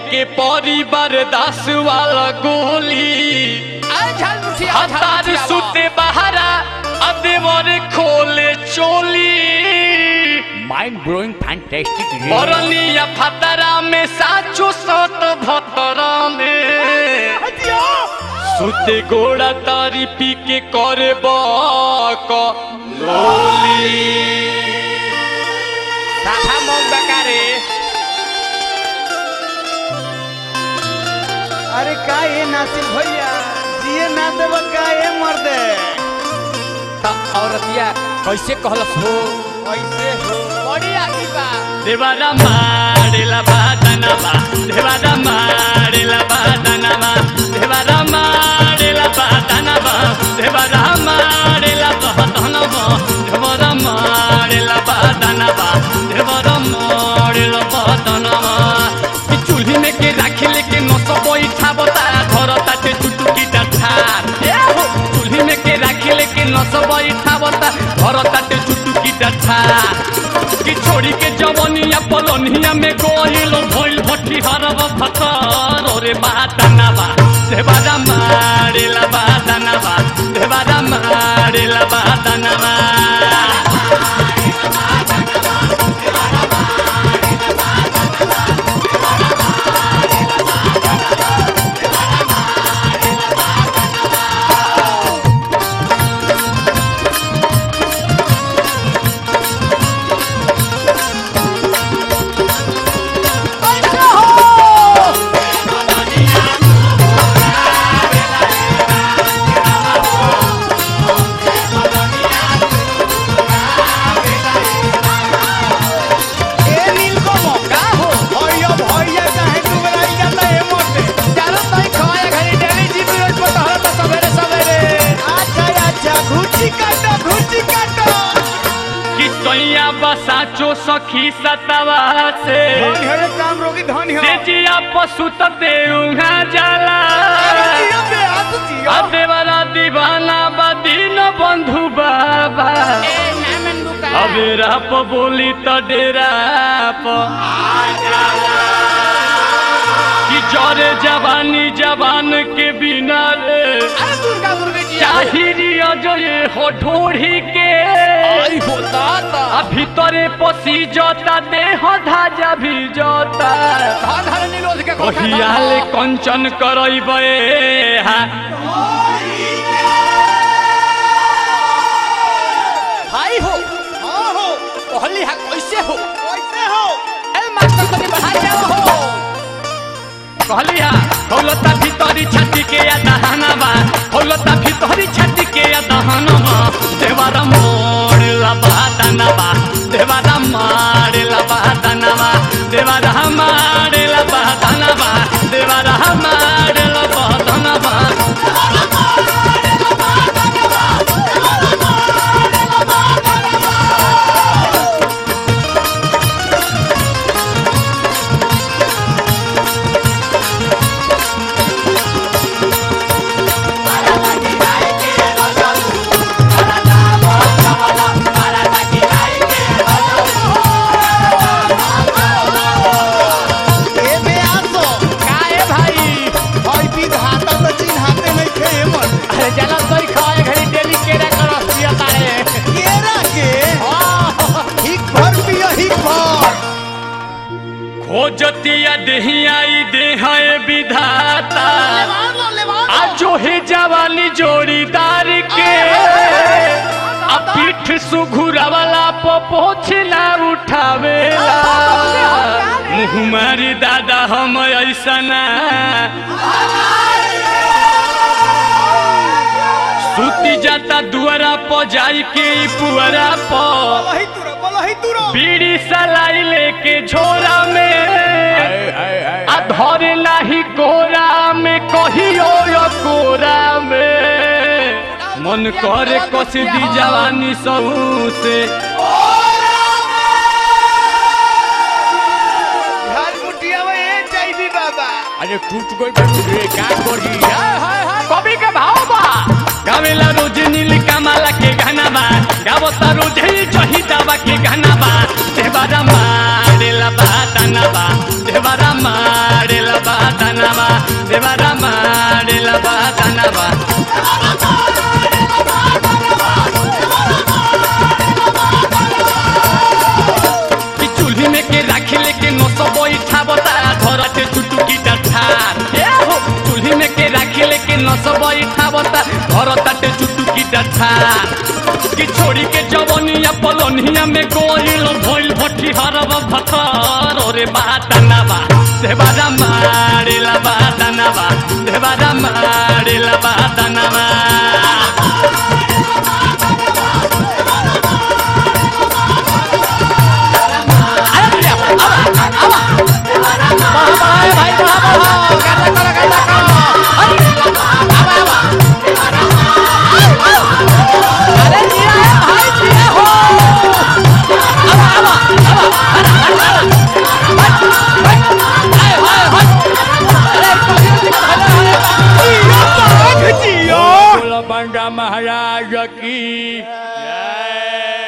के परिवार दास वाला गोली आए झाल मुठिया हतार सुते बहारा अदेवर खोले चोली माइंड ब्लोइंग फैंटास्टिक बरलिया फतरा में साचो सत भतरा में सुते गोड़ा तारी पी के करे बक लोली साफा मौक बकारे अरे का ये नासिर भैया जिए ना देब का ये मर्दे त औरतिया कैसे कहलस हो कैसे हो बड़ी आगी बा देवारा मारेला बादनवा देवारा मारेला बादनवा देवारा मारेला बादनवा देवारा मारेला बादनवा देवारा मारेला बादनवा देवारा मारेला बादनवा कि चूल्ही में के राखी लेके नस बैठा बता घर ताटे चुटुकी डाठार ए हो चूल्ही में के राखी लेके नस बैठा बता घर ताटे चुटुकी डाठार कि छोड़ी के जवनिया पलनिया में गोइल भइल भट्टी हरब फतर रे बादनवा देवारा मारेला बादनवा देवारा मारेला बादनवा ए नीलकमल का हो भैया भैया काहे डुबराई जाता है मर्दे चारों तई खवाए घरी डेली जीपी रोज पर तहरा त सवेरे सवेरे अच्छा अच्छा घुची काटो घुची काटो कि सैया बसाचो सखी सतवा से धन हो रे काम रोगी धन हो से जिया पशु ते उहा जाला जियो बे हाथ जियो आ देवारा दीवाना बदीन बंधु बाबा ए नामन बुका अबे राप बोली त डेरा प कि जरे जवानी जवान के बिना रे अरे दुर्गा दुर्गा जी चाहिरी अजय हो ढोढ़ी के आई हो दाता आ भीतरे पसी जता देह धाजा भी जता धन धन नीलोज के कोठा कहियाले कंचन करैबे हा भाई हो हां हो कहली हा कैसे हो कैसे हो ए मास्टर को बाहर जाओ हो कहलिया हौलता भीतरी छाती के या दहनवा हौलता भीतरी छाती के या दहनवा देवारा मोड़ला बादनवा देवारा मारला बादनवा देवारा मारला बादनवा देवारा मारला बादनवा ए बे आसो का ए भाई भाई विधाता तो चिन्हाते नहीं थे ये मर्दे अरे जला तई खवाए घरी डेली केरा कर दिया तारे केरा के हां हिक भर पियो हिक भर खोजतिया देहियाई देहाए विधाता आजो हे जवानी जोड़ीदार के आ पीठ सुघुरावाला पोछला उठावेला मुँह मारी दादा हम ऐसना सुती जाता दुआरा प जाई के ई पुअरा प बोलही तुरो बोलही तुरो बीड़ी सलाई लेके झोरा में आ धरे नाही कोरा में कहियो यो कोरा में मन करे कस दी जवानी सहू से घर मुटिया में ए चाहिए बाबा अरे टूट गई बटू रे का करी हाय हाय हाय कवि के भाव बा गावेला रोज नील कमाला के गाना बा गावता रोज ही जही दावा के गाना बा देवारा मारेला बा दाना बा देवारा मारेला नस बैठावता घर ताटे चुटुकी डठा कि छोड़ी के जवनिया पलनिया में गोइल भइल भट्टी हरब भतर रे बाटनावा देवारा मारेला बाटनावा देवारा मारेला बाटनावा भाई बढ़ा बढ़ा गाना करो गाना करो अरे जिया है भाई जिया हो बोलो बंडा महाराज की